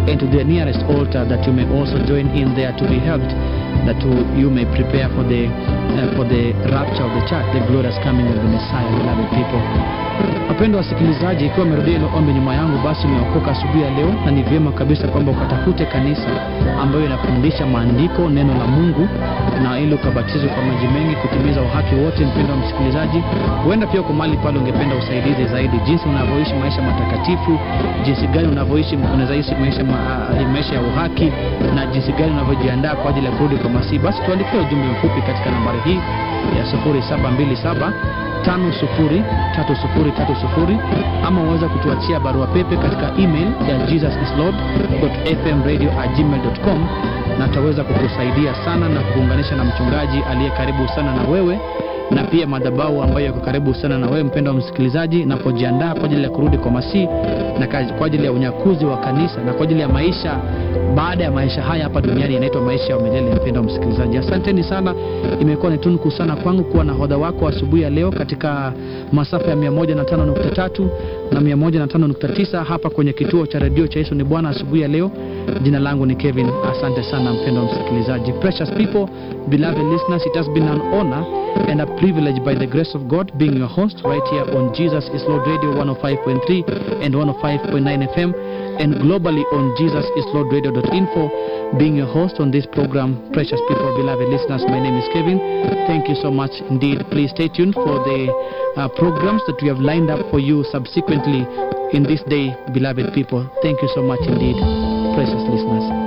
and to the nearest altar that you may also join in there to be helped that to, you may prepare for the uh, for the rapture of the church the glorious coming of the Messiah beloved people Wapendwa wasikilizaji, ikiwa umerudia hilo ombi nyuma yangu, basi umeokoka asubuhi ya leo, na ni vyema kabisa kwamba ukatafute kanisa ambayo inafundisha maandiko, neno la Mungu, na ili ukabatizwe kwa maji mengi kutimiza uhaki wote. Mpendwa msikilizaji, huenda pia uko mahali pale ungependa usaidizi zaidi, jinsi unavyoishi maisha matakatifu, jinsi gani unavyoishi unaweza maisha, ma, maisha ya uhaki, na jinsi gani unavyojiandaa kwa ajili ya kurudi kwa Masihi, basi tuandikie ujumbe mfupi katika nambari hii ya 0727 503030 ama uweza kutuachia barua pepe katika email ya jesusislord.fmradio@gmail.com na tutaweza kukusaidia sana na kukuunganisha na mchungaji aliye karibu sana na wewe na pia madhabahu ambayo yako karibu sana na wewe mpendwa msikilizaji, napojiandaa kwa ajili ya kurudi kwa Masihi na kwa ajili ya unyakuzi wa kanisa na kwa ajili ya maisha baada ya maisha haya hapa duniani yanaitwa maisha ya milele. Mpendwa msikilizaji, asanteni sana. Imekuwa ni tunuku sana kwangu kuwa na hodha wako asubuhi ya leo katika masafa ya 105.3 na 105.9 hapa kwenye kituo cha redio cha Yesu ni Bwana asubuhi ya leo. Jina langu ni Kevin. Asante sana mpendwa msikilizaji. Precious people, beloved listeners, it has been an honor and a privilege by the grace of God being your host right here on Jesus is Lord Radio 105.3 and 105.9 FM and globally on jesusislordradio.info being your host on this program precious people beloved listeners my name is Kevin thank you so much indeed please stay tuned for the uh, programs that we have lined up for you subsequently in this day beloved people thank you so much indeed precious listeners